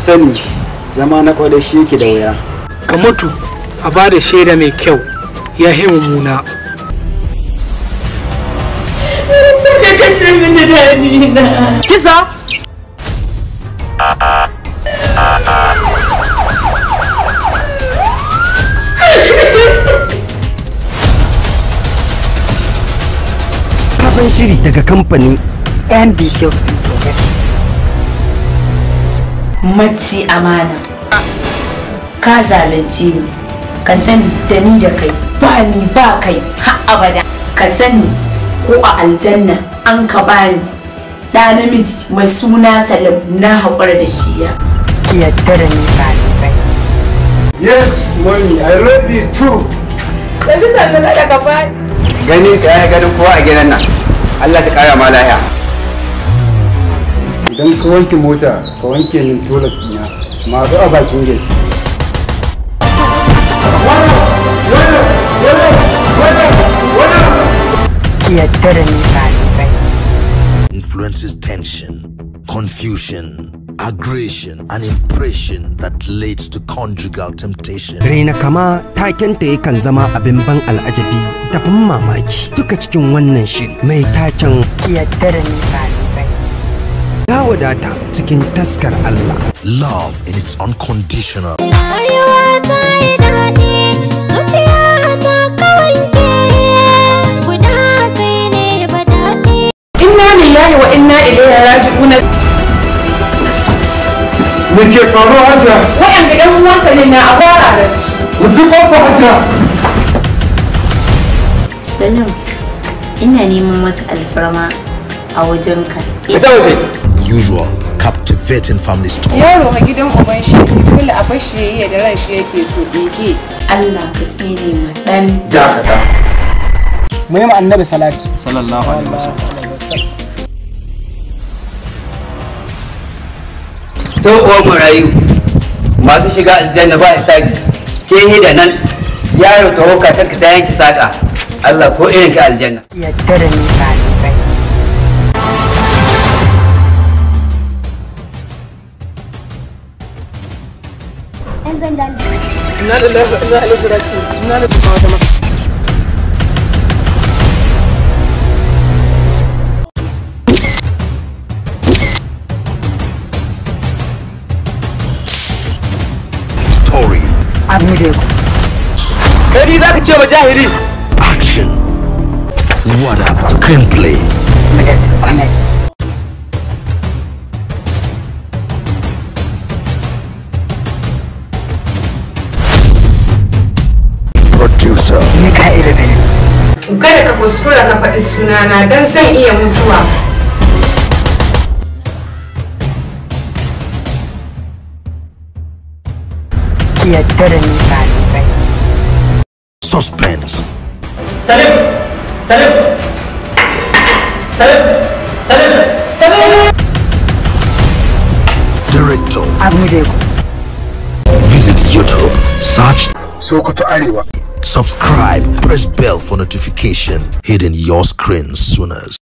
sani zama na kwada shi yake da wuya ka mutu a ba da shaida mai kyau ya yi mummuna Sai ka kashe mini dani na. kisa sabon shiri daga kamfanin yan bishop production Maci amana. Ka zalunce ni. Ka sani da ni da kai ba ni ba kai har abada. Ka sani ko a aljanna an ka bani. Ɗa namiji mai suna Salim na haƙura da shi ya. ki yadda da ni ɗalibai yes mommy i love you too Da bisa na daga bani. gani ka ya ganin kowa a gidan nan Allah ta kara ma lahiya idan ka wanke mota ka wanke min toilet ɗina masu a bakin gate ki yadda da ni ɗalibai influences tension, confusion, aggression, and impression that leads to conjugal temptation. raina kama takenta yakan zama abin ban al'ajabi da ban mamaki duka cikin wannan shiri mai taken ki yadda da ni ɗalibai ya wadata cikin taskar Allah Love in its unconditional. Rayuwa ta yi daɗi, zuciya ta kawanke, guda kai ne ba daɗi. Inna lillahi wa inna ilaihi raji'un. me ke faruwa hajiya Waɗanda ƴan uwansa ne na a fara da su. mutu ƙofa hajiya Salim, ina neman wata alfarma a wajenka. ita waje Usual captivating family story. yaro a gidan uban shi dole a bashi yayi da ran shi yake so bege Allah ka tsine ma ɗan dakata mu yi ma annabi salati sallallahu alaihi wasallam to uwan marayu masu shiga aljanna ba hisabi ke da nan yaro ka hoka ta ta yanki saka Allah ko irin ka aljanna ki yadda da ni ɗalibai ina da lafiya ina da lafiya ina da lafiya Story, a guje ku kai za ka ce ba jahili action. What up? Screenplay. mu da su comedy Producer. ni ka iri da ni kada ka kuskura ka faɗi sunana don zan iya mutuwa ki yadda da ni ɗalibai Suspense. Salim Salim Salim Salim Salim Director. a guje ku Visit YouTube. Search. sokoto arewa Subscribe. Press bell for notification. Hidden your screen sooners.